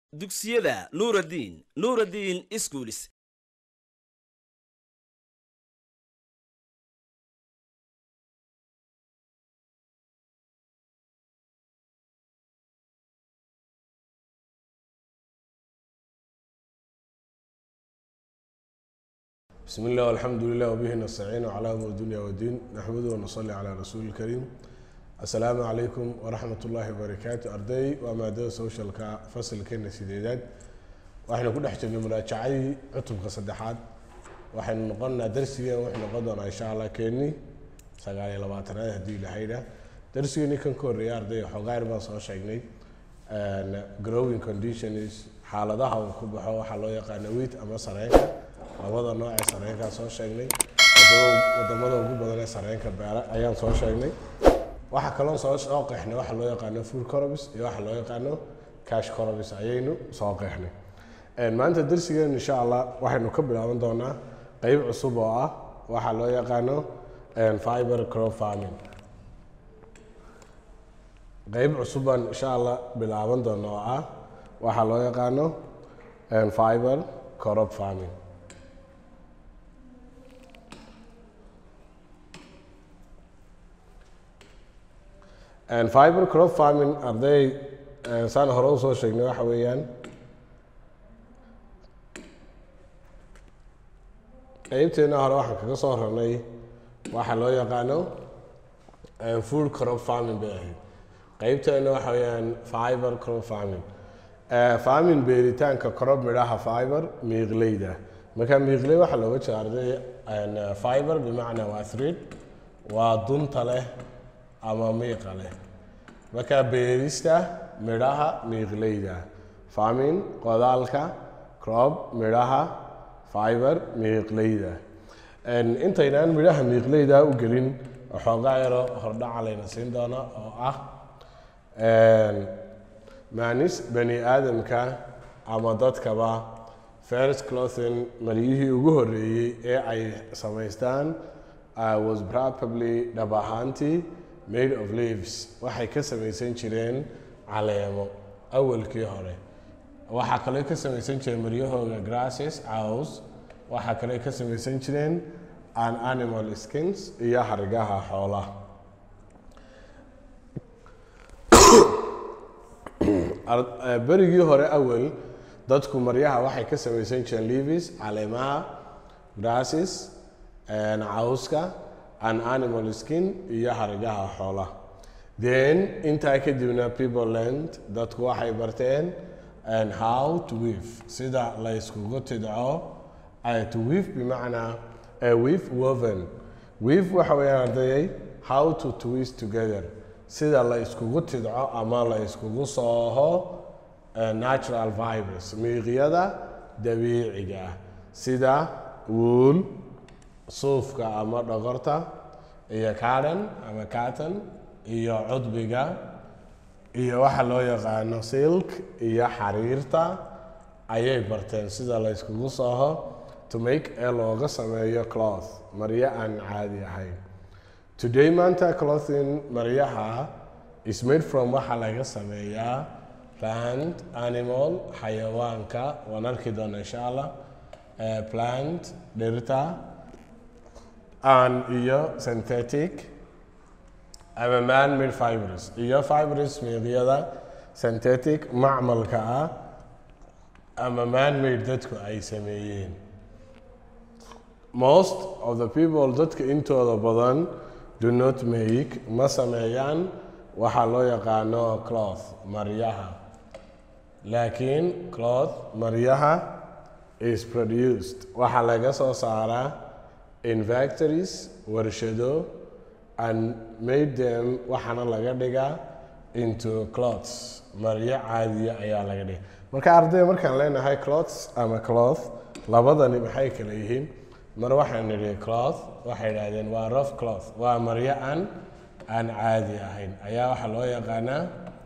dugsiyada nuuraddiin nuuraddiin iskuulis بسم الله والحمد لله وبه نستعين على امور الدنيا والدين نحمده ونصلي على رسول الكريم السلام عليكم ورحمة الله وبركاته أرday waa maadada socialka fasalkeena sideedaad waxaynu ku dhex jirnay muraajacadii cutubka saddexaad waxaynu noqonnaa darsigeen wuxuu noqon doonaa insha allah keeni sagaal iyo labaatanaad haddii ilahayda darsigeeni kan ka horreeya arday xoogaayar baan soo sheegnay growing conditions xaaladaha uu ku baxo waxaa loo yaqaana wheat ama sareenka labada nooc ee sareenkaa soo sheegnay wadamada ugu badan ee sareenka beera ayaan soo sheegnay waxaa kaloo soo soo qeexnay waxa loo yaqaano food corobis iyo waxa loo yaqaano cash corobis ayaynu soo qeexnay maanta darsigeen insha allah waxaynu ka bilaaban doonaa qeyb cusub oo ah waxa loo yaqaano fiber crop farming qeyb cusub baan insha allah bilaaban doona oo ah waxaa loo yaqaano fiber crop farming fiber crop farming arday saan hore usoo sheegnay waxa weeyaan qeybteena hore waxaan kaga soo ranay waxa loo yaqaano food crop farming bay ahayd qeybteena waxa weeyaan fiber crop farming farming beeritaanka crop midhaha fiber miiqleyda marka miiqley waxaa looga jeeda arday fiber bimacnaa waa thread waa dunta leh ama miiqa leh marka beerista midhaha miiqleyda farming qodaalka crop midhaha fiber miiqleyda intaynaan midhaha miiqleyda u gelin waxoogaa yaro hordhaca layna siin doona oo ah maanis bani aadamka ama dadkaba first clothing maryihii ugu horreeyey ee ay samaystaan was probably dhab ahaantii made of leaves waxay ka samaysan jireen caleemo awalkii hore waxaa kaloo ka samaysan jireen maryahooga grasses caws waxaa kaloo ka samaysan jireen an animal skins iyo hargaha xoolaha berigii hore awal dadku maryaha waxay ka samaysan jireen leaves caleemaha grasses cawska an animal skin iyo hargaha xoolaha then intaa kadibna people learned dadku waxay barteen and how to weave sida la yskugu tidco to weave bimacnaa weave woven weave waxa weeyaan ardayay how to twist together sida la iskugu tidco ama la iskugu sooho natural fibers miiqyada dabiiciga ah sida wool suufka ama dhogorta iyo cardon ama carton iyo cudbiga iyo waxa loo yaqaano silk iyo xariirta ayay barteen sida la yskugu sooho to make ee looga sameeyo cloth maryo aan caadi ahayn today maanta clothing maryaha is made from waxaa laga sameeyaa plant animal xayawaanka waan arki doona insha allah plant dhirta an iyo synthetic ama man made fibers iyo fibers miiqyada synthetic macmalka ah ama man made dadku ay sameeyeen most of the people dadka intooda badan do not make ma sameeyaan waxaa loo yaqaano cloth maryaha laakiin cloth maryaha is produced waxaa laga soo saaraa in factories warshado and made them waxaana laga dhigaa into cloths maryo caadiya ayaa laga dhiga marka ardayda markaan leenahay cloths ama cloth labadani maxay kala yihiin mar waxaan nidhi cloth waxay idhahdeen waa rough cloth waa maryo aan aan caadi ahayn ayaa waxaa loo yaqaanaa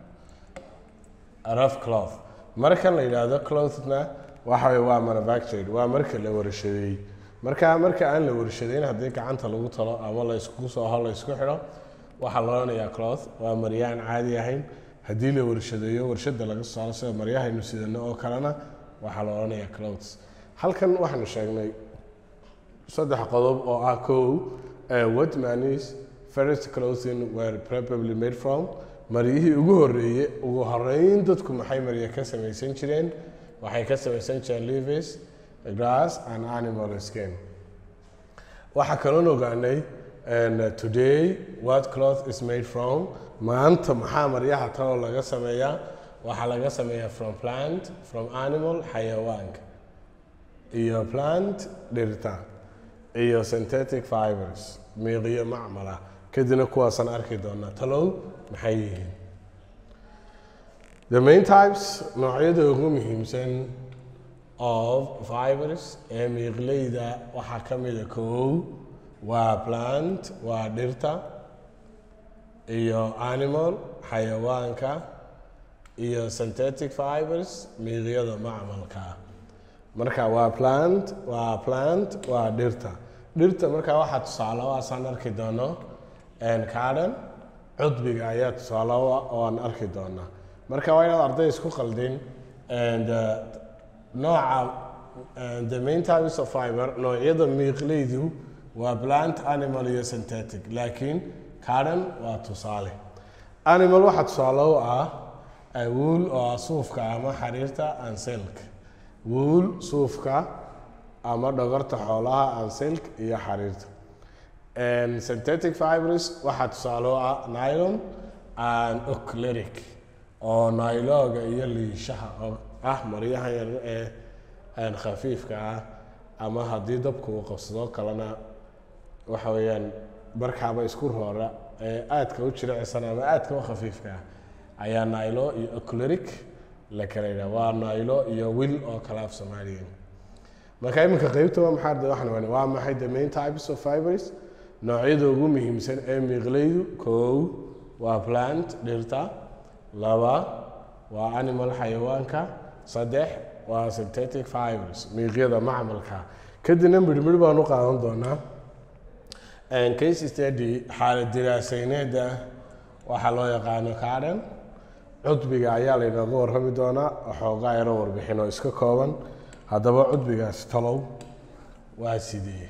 rough cloth markan la yidhaahdo clothna waxa waa manufactured waa marka la warshadeey marka marka aan la warshadeyn haddii gacanta lagu talo ama la iskugu sooho la isku xidho waxaa la odhanayaa cloth waa maryaan caadi ahayn haddii la warshadeeyo warshada laga soo saaro sida maryahaynu sidano oo kalena waxaa la odhanayaa clothes halkan waxaanu sheegnay saddex qodob oo ah kow uh, what manis first clothing were probably made from maryihii ugu horeeye ugu horeyn dadku maxay marya ka samaysan jireen waxay ka samaysan jireen leaves grass and animal skin waxaa kaloon ogaanay and uh, today what cloth is made from maanta maxaa maryaha taloo laga sameeyaa waxaa laga sameeyaa from plant from animal xayawaanka iyo plant dhirta iyo synthetic fibers miiqiyo macmala kadibna kuwaasaan arki doonaa talow maxay yihiin the main types noocyada ugu muhiimsan of fibers ee miiqleyda waxaa ka mida kow waa plant waa dhirta iyo animal xayawaanka iyo synthetic fibers miiqyada macmalka marka waa plant waa plant waa dhirta dhirta marka waxaa tusaale o asaan arki doono cardon cudbiga ayaa tusaale o oo aan arki doonaa marka waa inaad arday isku qaldin and uh, nooca and the main types of fiber noocyada miiqleydu waa plant animal iyo synthetic laakiin cardon waa tusaale animal waxaa tusaale u ah wool oo ah suufka ama xariirta and silk wool suufka ama dhogorta xoolaha and silk iyo xariirta synthetic fibers waxaa tusaale u ah nylon and ocleric oo nylooga iyo liishaha oo ah maryaha yar ee khafiifka ah ama haddii dabku uu qabsado kalena waxa weeyaan markaaba isku roora ee aadka u jilicsan ama aadka u khafiifka ah ayaa nilo iyo ocleric la kala yidhaha waa nilo iyo will oo kale af soomaaliya marka iminka qeybta waa maxaa arday waxaan wani waa maxay the main types of fibers noocyada ugu muhiimsan ee miiqleydu kow waa plant dhirta laba waa animal xayawaanka saddex waa synthetic fibers miiqyada macmalka kadibna midhmidh baan u qaadan doonaa case study xaalad diraasayneeda waxaa loo yaqaano cardon cudbiga ayaa laynooga warrami doonaa waxoogaa yaro warbixin oo iska kooban haddaba cudbigaasi talow waa sidee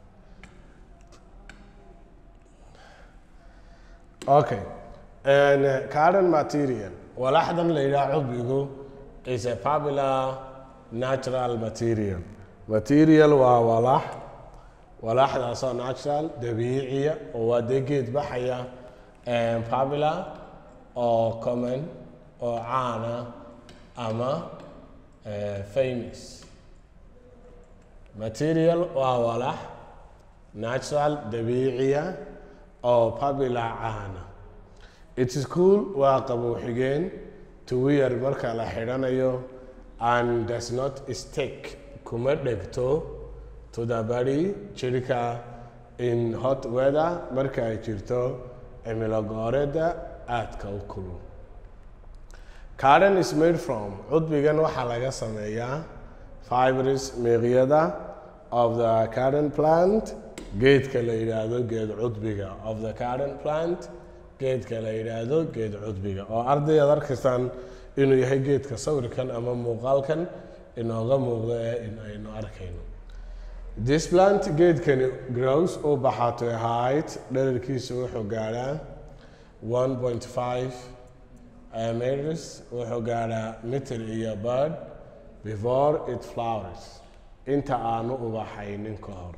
okay cardon material walaxdan la yidhaha cudbigu is a popular natural material material waa walax walaxdaasoo natural dabiiciya oo waa dee geed baxaya popular oo common oo caana ama famous material waa walax natural dabiiciya oo popular caana it is cool waa qabow xigeen to wear marka la xidhanayo and does not stick kuma dhegto to the body jirka in hot weather marka ay jirto cimilo gooreeda aadka u kulul cardon is made from cudbigan waxaa laga sameeyaa fibers miiqyada of the cardon plant geedka la yidhaahdo geed cudbiga of the cardon plant geedka la yidhaahdo geed cudbiga oo ardayaad arkaysaan inuu yahay geedka sawirkan ama muuqaalkan inooga muuqdo ee in aynu arkayno this plant geedkani grows uu baxaa to a height dherarkiisu wuxuu gaadhaa one point five meters wuxuu gaadhaa mitir iyo bird before it flowers inta aanu ubaxaynin ka hor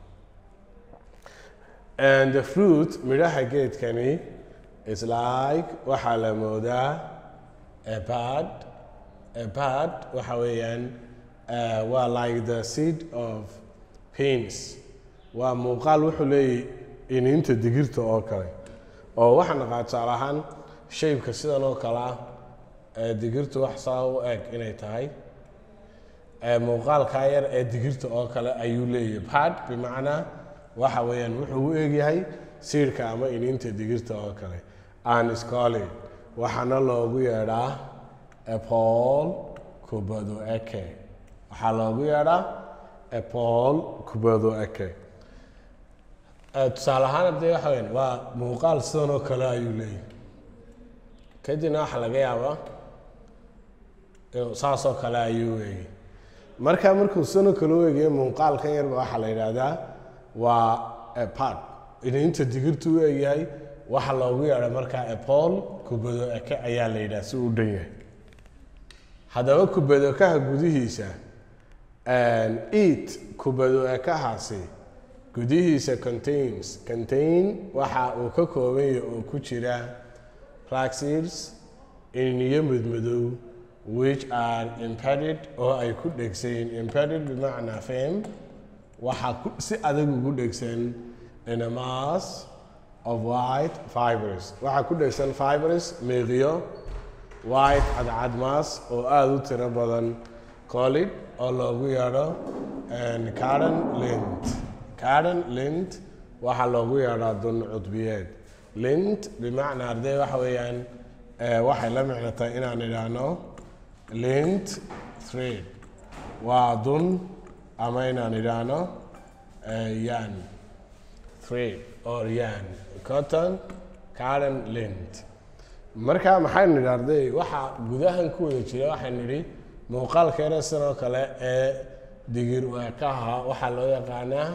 and the fruit midhaha geedkani is like waxaa la moodaa a bad a bad waxa weeyaan uh, waa like the seed of penis waa muuqaal wuxuu leeyahy iniinta digirta oo kale oo waxaa naqaa tusaale ahaan shaybka sidan oo kale ah ee digirtu wax saa u eg inay tahay muuqaalkaa yar ee digirta oo kale ayuu leeyahay bad bimacnaa waxa weeyaan wuxuu u egyahay siirka ama iniinta digirta oo kale an scoli waxaana loogu yeedhaa epol kubado eke waxaa loogu yeedhaa epol kubado eke tusaale ahaan hadee waxa weyan waa muuqaal sidan oo kale ayuu leeyahay kadibna waxaa laga yaabaa inuu saasoo kale ayuu eegay marka markuu sano kale u eegayo muuqaalkan yarba waxaa la yidhaahdaa waa part ininta digirtu u eegyahay waxa loogu yeedha markaa epol kubado eke ayaa la yidhaha si uu u dhan yahay haddaba kubadakaha gudihiisa eat kubado ekahaasi gudihiisa contains contain waxa uu ka kooban yahay oo ku jira praxis iniyo madmadow which are impeded oo ay ku dhegsayn impeded bimacnaa fame waxaa ku si adag ugu dhegsan in a mass of white fibers waxaa ku dhegsan fibers meeqiyo white cadcad mass oo aada u tiro badan colid oo loogu yeedho caren lint caren lint waxaa loogu yeedhaa dun cudbiyeed lint bimacnaa ardey waxa weeyaan waxay la micnatay inaan idhaahno lint thread waa dun ama inaan idhaahno yan thread or yan cotton caren lint marka maxaynu nidhi arday waxaa gudahan ku wada jira waxaynu nidhi muuqaalkeena sidoo kale ee digir weekaha waxaa loo yaqaanaa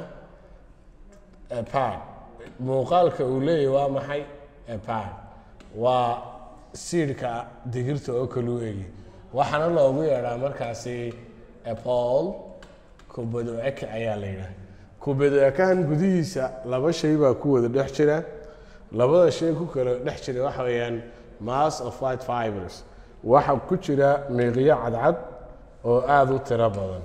epad muuqaalka uu leeyahy waa maxay epad waa siidhka digirta oo kale u egi waxaana loogu yeedhaa markaasi epol kubado eke ayaa la yidhaha kubado ekahan gudihiisa laba shay baa ku wada dhex jira labada shay ku kala dhex jira waxa weeyaan mass of white fibers waxa ku jira miiqyo cadcad oo aada u tiro badan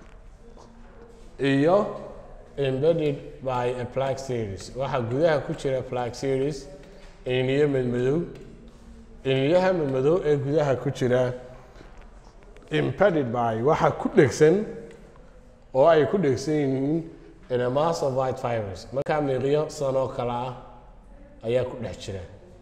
iyo embedded by a plaque series waxaa gudaha ku jira plaque series iniyo madmadow iniyaha madmadow ee gudaha ku jira impeded by waxa ku dhegsan oo ay ku dhegsan yihiin in a mass of white fibers markaa miiqyo sanoo kale ah ayaa ku dhex jira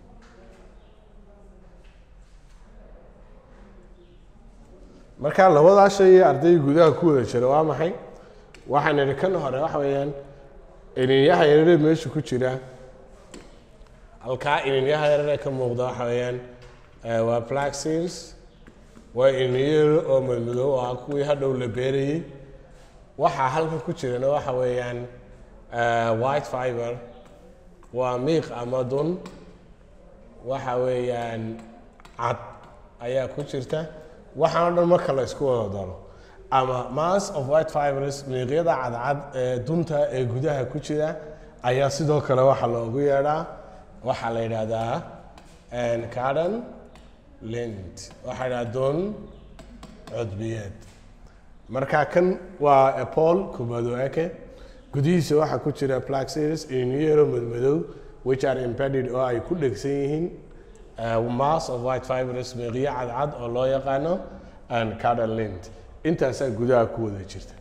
marka labadaa shay ee ardayga gudaha ku wada jira waa maxay waxaan idhi kan hore waxa weeyaan ininyaha yarare meesha ku jira halkaa ininyaha yarare ka muuqda waxa weeyaan waa plaxils waa ininyaro oo madmadow ah kuwii hadhow la beerayey waxaa halka ku jirana waxa weeyaan white fiber waa miiq ama dun waxa weeyaan cad ayaa ku jirta waxaan o dhan marka la isku wada daro ama mass of white fibers miiqyada cadcad ee dunta ee gudaha ku jira ayaa sidoo kale waxaa loogu yeedhaa waxaa la yidhaahdaa caren lint waxaa yidhaha dun cudbiyeed marka kan waa epol kubado eke gudihiisa waxaa ku jira plaxis iniyero madmadow which are impeded oo ay ku dhegsan yihiin mass of white fibers miiqyo cadcad oo loo yaqaano caren lint intaasaa gudaha ku wada jirta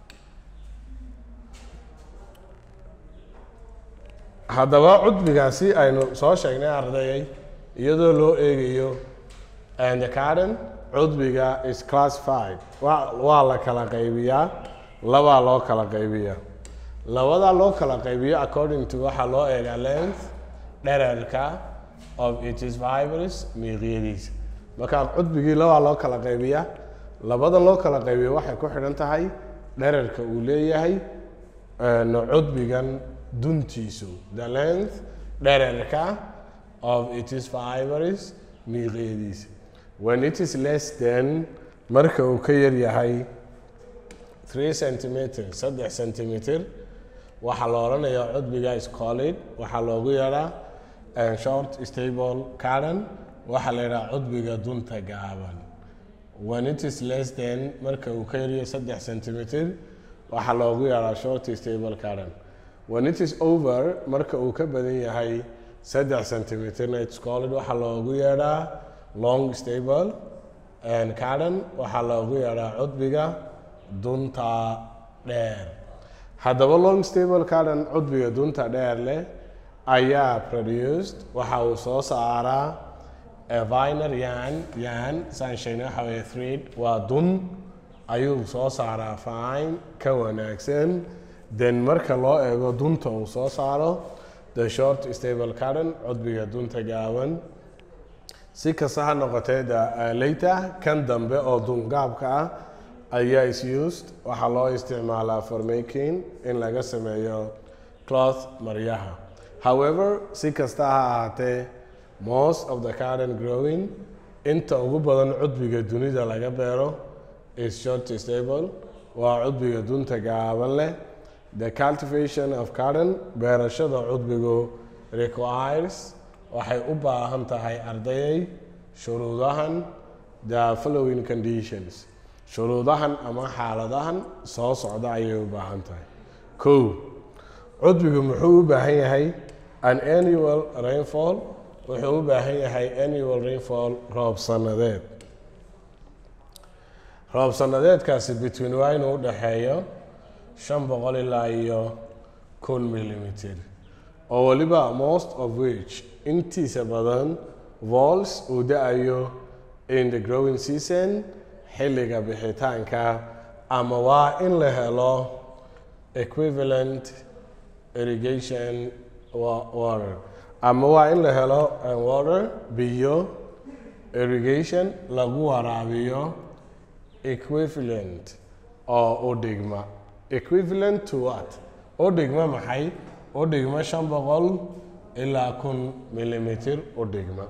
haddaba cudbigaasi aynu soo sheegnay ardayay iyadoo loo eegayo the caren cudbiga is classified wa waa la kala qaybiyaa labaa loo kala qaybiyaa labadaa loo kala qaybiyo according to waxaa loo eegaa length dhererka of its fibers miiqyadiisa markaa cudbigii labaa loo kala qaybiyaa labada loo kala qaybiyo waxay ku xidhan tahay dhererka uu leeyahay cudbigan duntiisu the length dhererka of its fibers miiqyadiisa when it is less than marka uu ka yar yahay three centimeter saddex centimeter waxaa la odhanayaa cudbiga scolid waxaa loogu yeedhaa short stable caren waxaa la yidhaha cudbiga dunta gaaban when it is less than marka uu ka yaryahay saddex centimeter waxaa loogu yeedhaa short stable caren when it is over marka uu ka badan yahay saddex centimeterna scolid waxaa loogu yeedhaa long stable caren waxaa loogu yeedhaa cudbiga dunta dheer haddaba long stable caren cudbiga dunta dheer leh ayaa produced waxa uu soo saaraa viner yan yan saan sheegnay waxa weeye thread waa dun ayuu soo saaraa fine ka wanaagsan then marka loo eego dunta uu soo saaro the short stable caren cudbiga dunta gaaban si kasta ha noqotee the- uh, later kan dambe oo dungaabka ah ayaa is used waxaa loo isticmaalaa for making in laga sameeyo cloth maryaha however si kasta ha ahaatee most of the current growing inta ugu badan cudbiga dunida laga beero is short stable waa cudbiga dunta gaaban leh the cultivation of cotton beerashada cudbigu requires waxay u baahan tahay ardayay shuruudahan the following conditions shuruudahan ama xaaladahan soo socda ayay u baahan tahay kow cudbigu muxuu u baahan yahay an annual rainfall wuxuu u baahan yahay annual rainfall roob sanadeed roob sanadeedkaasi between waa inuu u dhexeeyo shan boqol ilaa iyo kun millimeter oo weliba most of which intiisa badan vols uu da-ayo in the growing season xilliga bixitaanka ama waa in la helo equivalent irrigation wa- water ama waa in la helo uh, water biyo irrigation lagu waraabiyo equivalent oo u dhigma equivalent to what u dhigma maxay u dhigma shan boqol ilaa kun millimeter u dhigma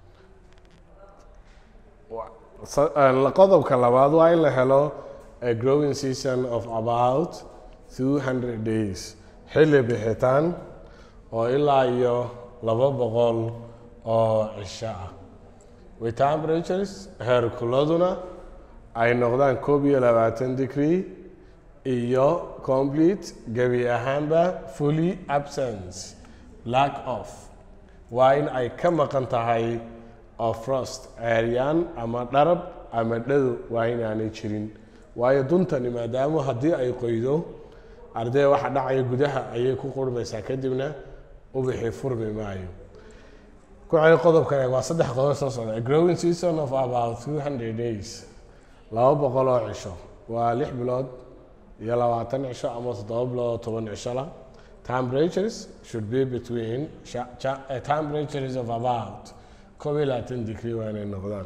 Wa- sa- uh, qodobka labaad waa in la helo a growing season of about 200 days xilli bixitaan oo ilaa iyo laba boqol oo cisho ah with temperatures heerkuladuna ay noqdaan koob iyo labaatan degree iyo complete gebi ahaanba fully absence lack of waa in ay ka maqan tahay of frost ceeryaan ama dharab ama dhado waa inaanay jirin waayo duntani maadaama haddii ay qoydo ardee waxa dhacaya gudaha ayay ku qurmaysaa kadibna ubixi furmi maayo ku celi qodobkan waa saddex qodob soo socda a growing season of about 200 days laba boqol oo cisho waa lix bilood iyo labaatan cisho ama toddoba bilood oo toban cisho la temperatures should be between sha- cha- eh, temperatures of about koob iyo labaatan degree waa inay noqdaan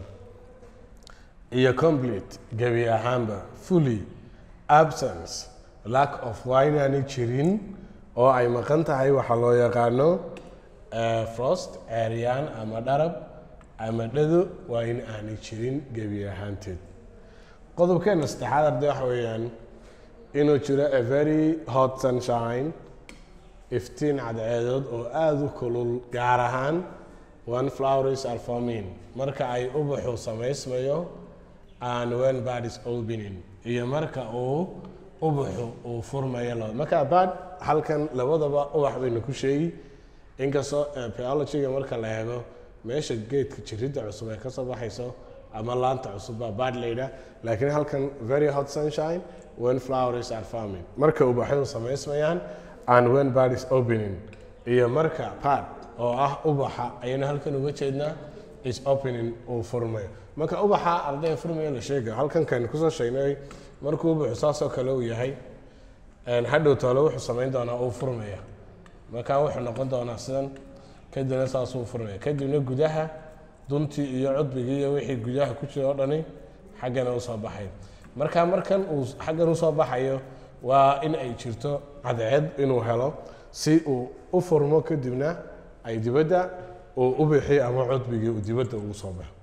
iyo complete gebi ahaanba fully absence lack of waa inaanay jirin oo ay maqan tahay waxaa loo yaqaano eh, frost ceeryaan ama dharab ama dhado waa in aanay jirin gebi ahaanteed qodobkeena saddexaad arday waxa weeyaan inuu jiro a very hot sunshine iftiin cadceedood oo aada u kulul gaar ahaan one flowers are forming marka ay ubaxu samaysmayo and when bad is opening iyo marka uu ubaxu uu furmayo laba marka bad halkan labadaba ubax baynu ku sheegi inkastoo eh, biologyga marka la eego meesha geedka jiridda cusub ay kasoo baxayso ama laanta cusub baa bad layidhaah laakiin halkan very hot sunshine when flowers are forming marka ubaxyadu samaysmayaan and when bad is opening iyo marka bad oo ah ubaxa ayaynu halkan uga jeednaa is opening uu furmayo marka ubaxa ardayga furmaya la sheegayo halkan kaynu kusoo sheegnay markuu ubaxu saasoo kale uu yahay een, hadhow toole wuxuu samayn doonaa uu furmaya markaa wuxuu noqon doonaa sidan kadibna saasuu furmaya kadibna gudaha duntii iyo cudbigii iyo wixii gudaha ku jira oo dhani xaggana usoo baxay marka markan uu xaggan usoo baxayo waa in ay jirto cadceed inuu helo si uu u furmo kadibna ay dibadda uu u bixi ama cudbigii uu dibadda ugu soo baxo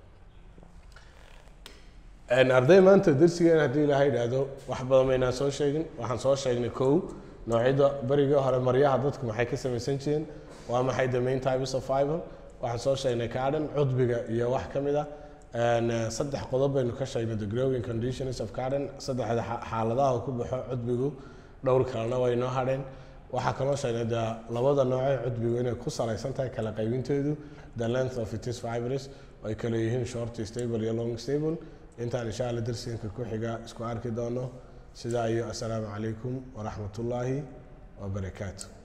Een, arday maanta darsigan haddii ilaahay idhaahdo wax badan maynaan soo sheegin waxaan soo sheegnay kow noocyada berigii hore maryaha dadku maxay ka samaysan jireen waa maxay the main types of fiber waxaan soo sheegnay cardon cudbiga iyo wax ka mid a Een, eh, saddex qodob baynu ka sheegnay the growing conditions of cardon saddexda xa- xaaladaha uu ku baxo cudbigu dhowr kalena way noo hadheen waxaa kaloo sheegnay de labada noocee cudbigu inay ku salaysan tahay kala qaybinteedu the length of its fibers oo ay kala yihiin short stable iyo long stable intaan insha alla darsiganka ku xiga isku arki doono sidaa iyo assalaamu calaykum waraxmatullaahi wabarakaatu